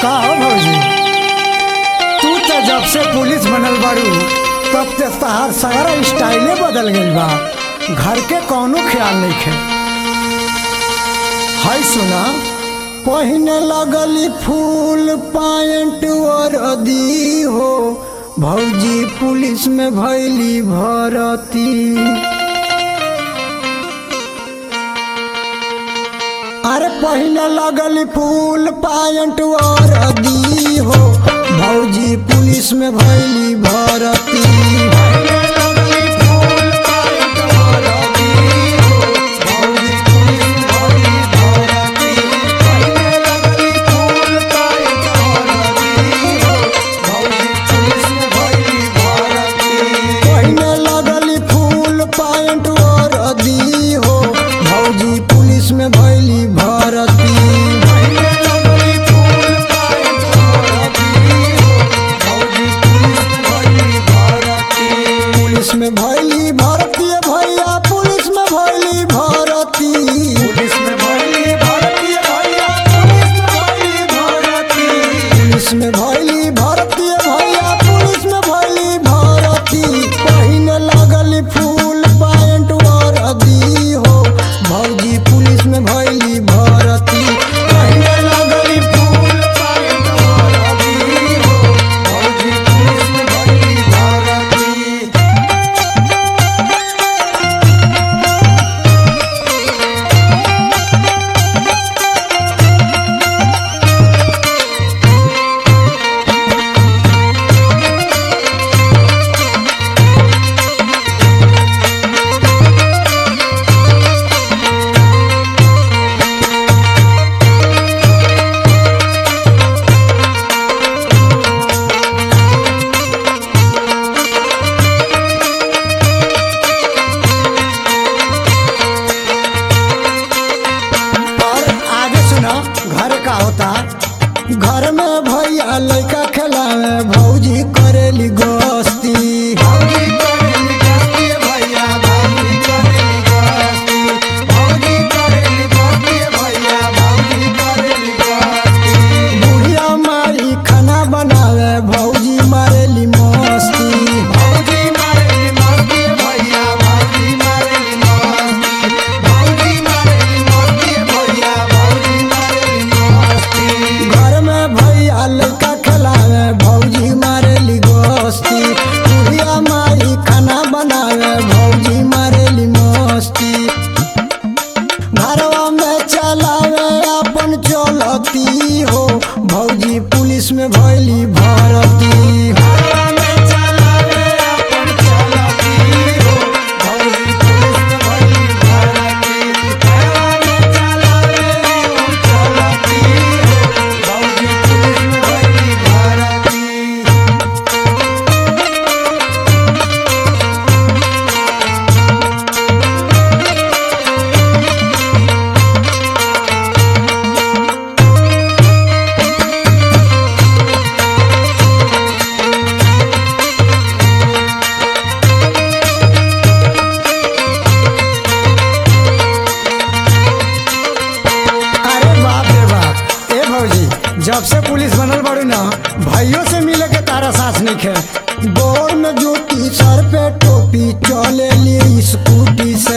का हो भौजी तू तो जब से पुलिस बनल बाड़ू तब से तहार सारा स्टाइले बदल गइल बा घर के कौनो ख्याल नहीं खे हाय सुना पहिने लगली फूल पायंट और दी हो भौजी पुलिस में भैली भरती अरे पहिने लगल फूल पायंट और दी हो भौजी पुलिस में भैली भरती पहिने लगल फूल पायंट और दी हो भौजी पुलिस में भैली भरती पुलिस में भैली भरती भैया पुलिस में भैली भरती पुलिस में भैली भरती भैया पुलिस में भैली भरती पहिने लगल फूल पैंट और दी हो भौजी पुलिस में भैली भरती पहिने लगल फूल पैंट और दी हो भौजी पुलिस में भैली भरती और आगे सुनो घर का होता घर में भैया लड़का खिलावे भौजी करेली गोस्ती बुढ़िया मारी खाना बनावे भौजी मारेली मस्ती घर में भैया लड़का खिलावे भौजी मारेली गोस्ती बुढ़िया मारी खाना बनावे भौजी मारेली मस्ती घरवा में चलावे अपन चलती हो भौजी पुलिस में भैली भरती अरे बाप रे बाप ए भौजी जब से पुलिस बनल बाड़ू ना भाइयों से मिले के तारा साथ नहीं खे गोर में जूती सर पे टोपी चले लिए स्कूटी से